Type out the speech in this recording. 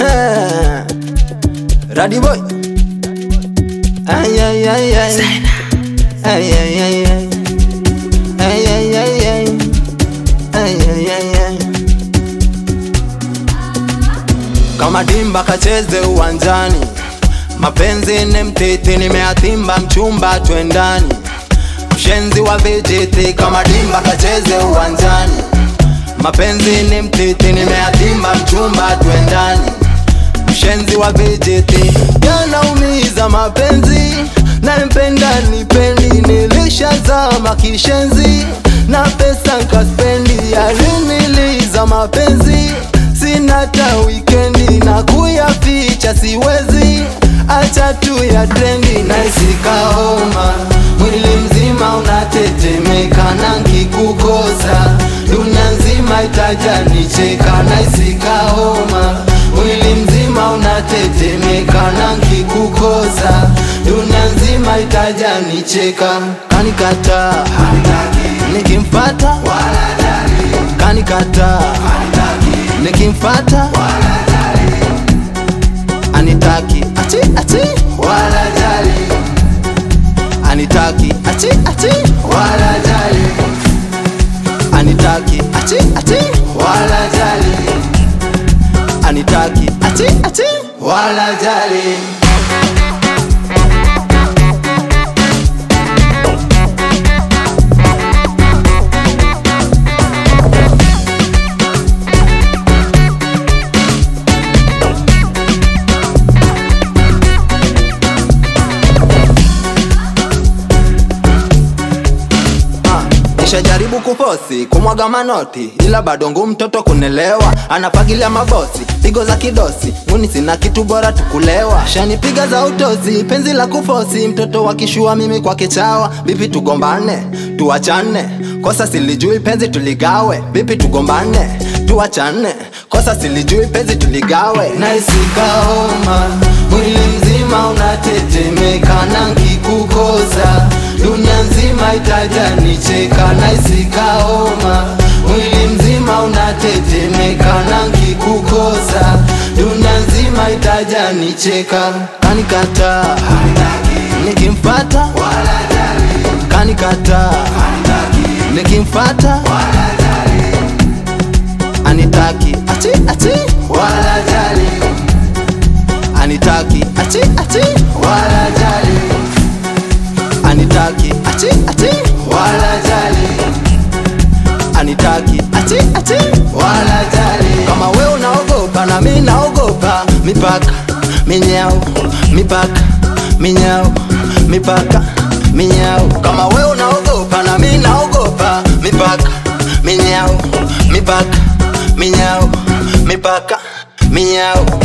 Radi boy. Ay ay ay ay. Ay ay ay ay. Ay ay ay ay. Ay ay ay ay. Kama dimba kacheze uwanjani, mapenzi ni mtiti, nimeatimba mchumba twendani, mshenzi wa vijiti. Kama dimba kacheze uwanjani, mapenzi ni mtiti, nimeatimba mchumba twendani, mshenzi wa vijiti. Yanaumiza mapenzi, nampenda nipendi, nilishazama kishenzi na pesa nkaspendi, yaliniliza mapenzi sina ta wikendi na kuyaficha siwezi, acha tu ya trendi naisikaoma, mwili mzima unatetemeka na nkikukosa dunia nzima itaja nicheka, naisikaoma, mwili mzima unatetemeka na nkikukosa dunia nzima itaja nicheka, kanikata nikimfata kanikata nikimfata anitaki achi achi wala jali anitaki achi achi wala jali anitaki achi achi wala jali anitaki achi achi wala jali Nishajaribu kufosi kumwaga manoti, ila bado ngumu mtoto kunelewa, anafagilia mabosi pigo za kidosi, muni sina kitu bora tukulewa, shanipiga za utosi, penzi la kufosi, mtoto wa kishua mimi kwa kichawa, bipi tugombane tuachane, kosa silijui penzi tuligawe, bipi tugombane tuachane, kosa silijui penzi tuligawe, naisikaoma mwili mzima unatetemeka na nkikukosa dunia nzima itaja nicheka, naisikaoma mwili mzima unatetemeka na nkikukosa dunia nzima itaja nicheka, kanikata nikimfata kanikata nikimfata anitaki achi achi wala jali anitaki achi achi wala jali anitaki achi achi wala jali anitaki achi achi wala jali kama we unaogopa na mi naogopa mipaka minyao mipaka minyao mipaka minyao kama we unaogopa na mi naogopa mipaka minyao mipaka minyao mipaka minyao